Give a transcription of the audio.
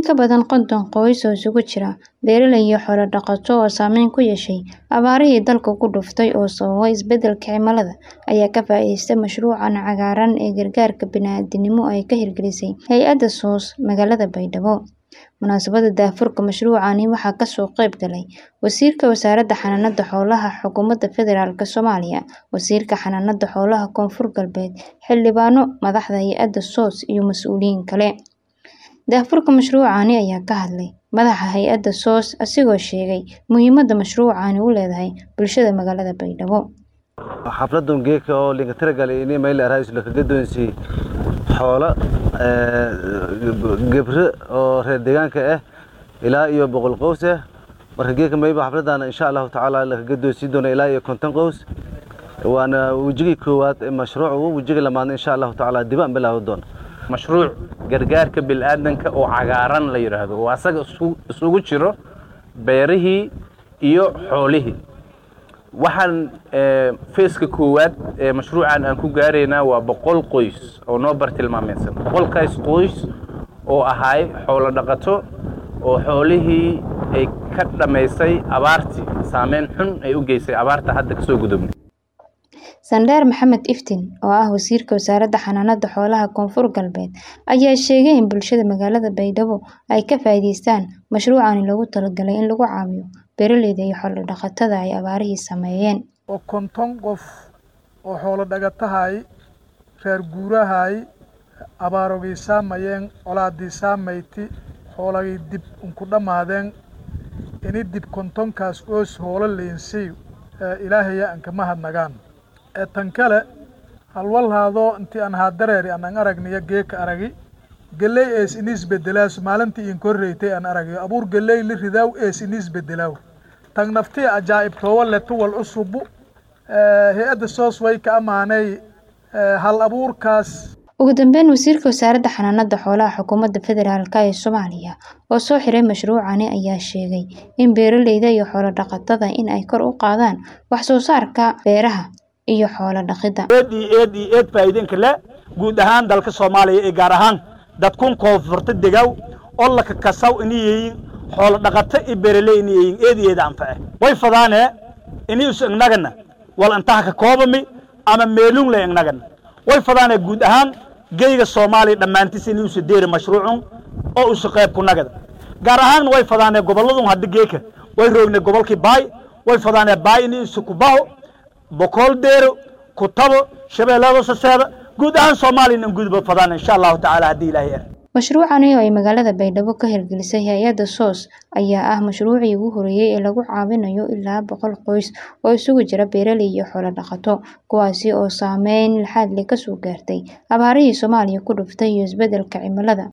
ka badan konton qoys oo isugu jira beeraley iyo xoolo dhaqato oo saameyn ku yeeshay abaarihii dalka ku dhuftay oo sababay isbeddelka cimilada ayaa ka faa'iidaystay mashruucan cagaaran ee gargaarka bini'aadantinimo ay ka hirgelisay hay'adda SOS magaalada Baydhabo. Munaasabadda daahfurka mashruucani waxaa ka soo qayb galay Wasiirka Wasaaradda Xanaanada Xoolaha Xukuumadda Federaalka Soomaaliya, Wasiirka Xanaanada Xoolaha Koonfur Galbeed, xildhibaano, madaxda hay'adda SOS iyo mas'uuliyiin kale. Daahfurka mashruucani ayaa ka hadlay madaxa hay'adda SOS asigoo sheegay muhiimadda mashruucani u leedahay bulshada magaalada Baydhabo. xafladan geedka oo linka tiragalay inay mayl araayis la kaga doonsi xoolo gebre oo reer deegaanka ah ilaa iyo boqol qoys ah marka geedka mayba xafladan insha allahu tacaala la kaga doonsi doona ilaa iyo konton qoys waana wejigii koowaad ee mashruucu wejiga lamaadna insha allahu tacaala dib aan bilaawi doona mashruuc gargaarka bilaadanka oo cagaaran la yidhaahdo oo asaga isugu jiro beerihii iyo xoolihii waxaan feeska koowaad ee mashruucan aan ku gaaraynaa waa boqol qoys oo noo bartilmaamaysan boqolkaas qoys oo ahaay xoolo dhaqato oo xoolihii ay ka dhammaysay abaartii saameyn xun ay u geysay abaarta hadda kasoo gudubnay Sandheer Maxamed Iftiin oo ah wasiirka wasaaradda xanaanada xoolaha Koonfur Galbeed ayaa sheegay in bulshada magaalada Baydhabo ay ka faa'iidaystaan mashruucani loogu talagalay in lagu caawiyo beeraleyda iyo xoolo dhaqatada ay abaarihii saameeyeen. oo konton qof oo xoolo dhagatahay reer guurahay abaarogii saamayeen colaadii saamayti xoolagii dib unku dhammaadeen ini dib kontonkaas oos hoolo leensiy ilaahaya aan kama hadnagaan ee tan kale halwalhaadoo intii aan haadareeri anaan aragniyo geeka aragi geley ees inis bedelaasu maalintii iin korreytay aan aragayo abuur geley li ridaaw ees inis bedelaaw tan naftii ajaa'ib toowa le tuwal cusubu hay-adda soos way ka ammaanay hal abuurkaas ugu dambeyn wasiirka wasaaradda xanaanada xoolaha xukuumadda federaalk ee Soomaaliya oo soo xiray mashruucani ayaa sheegay in beeraleyda iyo xoolo dhaqatada in ay kor u qaadaan wax soo saarka beeraha iyo xoolo dhaqida. eed iyo eed iyo eed faa'iidinka le guud ahaan dalka Soomaaliya ee gaar ahaan dadkun koonfurta degaw oo la kasaw inay yihiin xoolo dhaqato iyo beeraley inay yihiin eed iyo eed anface way fadaane inay us ignagana wal intaha ka koobami ama meelun le ignagana way fadaane guud ahaan geyga Soomaaliya dhammaantiis inay us deeri mashruucun oo us qayb ku nagada gaar ahaan way fadaane goboladun hadda geeka way roogne gobolkii baay way fadaane baay inay us ku baho boqol deero kutabo shabeellada saseeda guud ahaan Soomaaliya in gudbo fadaan insha Allah taala hadii ilaahay yar mashruucani oo ay magaalada Baydhabo ka hirgelisay hay'adda SOS ayaa ah mashruucii ugu horeeyay ee lagu caawinayo ilaa boqol qoys oo isugu jira beeraley iyo xoolo dhaqato kuwaasi oo saameyn laxaad leh ka soo gaartay abaarihii Soomaaliya ku dhuftay iyo isbeddelka cimilada